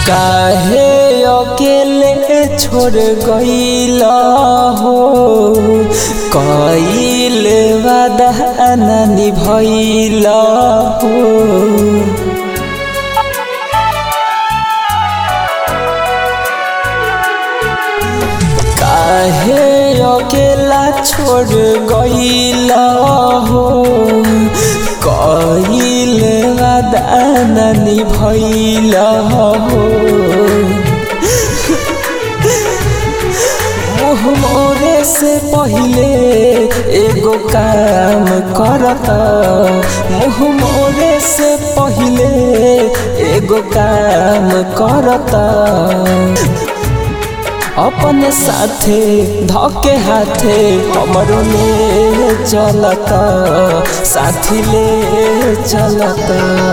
काहे अकेले छोड़ गईला हो कईल वादा न निभैला हो काहे अकेला छोड़ गईला हो कईल वादा न निभैला हो मुँह मोरे से पहिले एगो काम करत मुँह मोरे से पहिले एगो काम करत अपने साथे धके हाथे हमरो ले चलत साथी ले चलत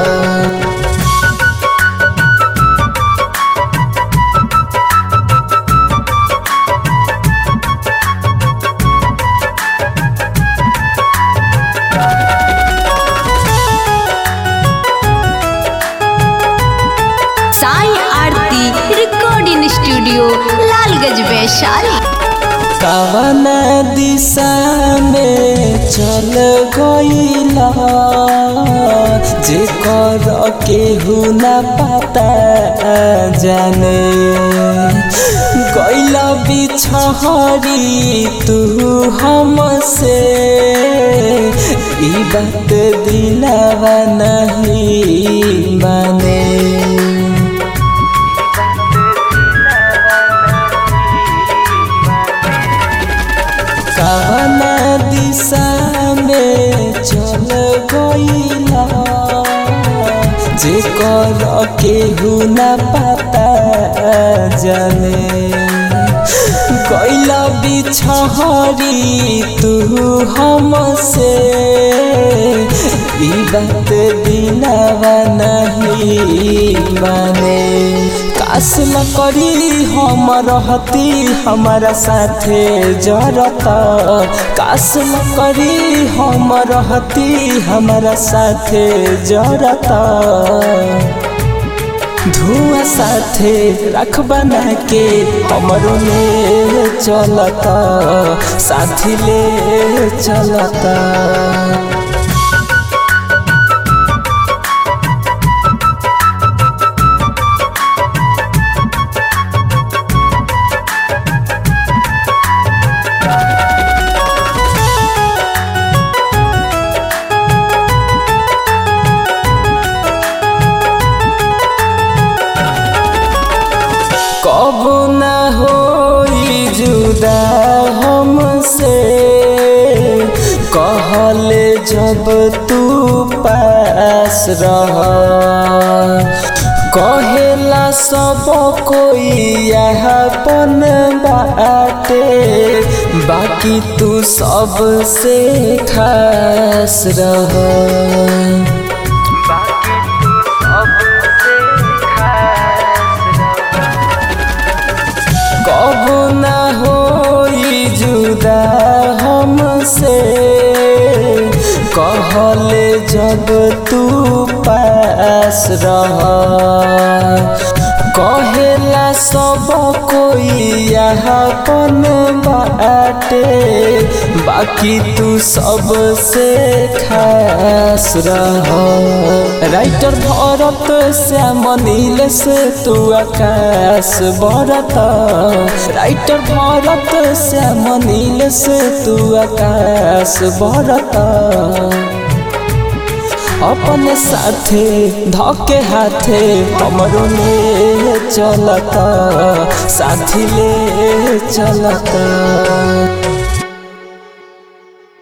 साई आरती रिकॉर्डिंग स्टूडियो लालगंज वैशाली कवन दिशा में चल गईला जे कर केहू न पता जाने गईला बिछहरी तू हमसे ई बात दिलावा नहीं माने कवन दिशा में चल गईला जे कर केहू न पता जाने गईला बिछहरी तू हमसे ई बात दिलावा नहीं माने काश न करी हम रहती हमारा साथे जरत काश न करी हम रहती हमारा साथे जरत धुआं साथे रख बना के हमरो ले चलत साथी ले चलता कब न होई जुदा हमसे कहले जब तू पास रह कहेला सब कोई यहपन बाटे बाकी तू सबसे खास रह कब न होई जुदा हमसे कहले जब तू पास रह कहेला सब कोई यहपन बाटे बाकी तू सबसे खास रह राइटर भरत श्याम नील से तू आकाश बरत राइटर भरत श्याम नील से तू आकाश बरत अपने साथे धके हाथे हमरो ले चलता साथी ले चलता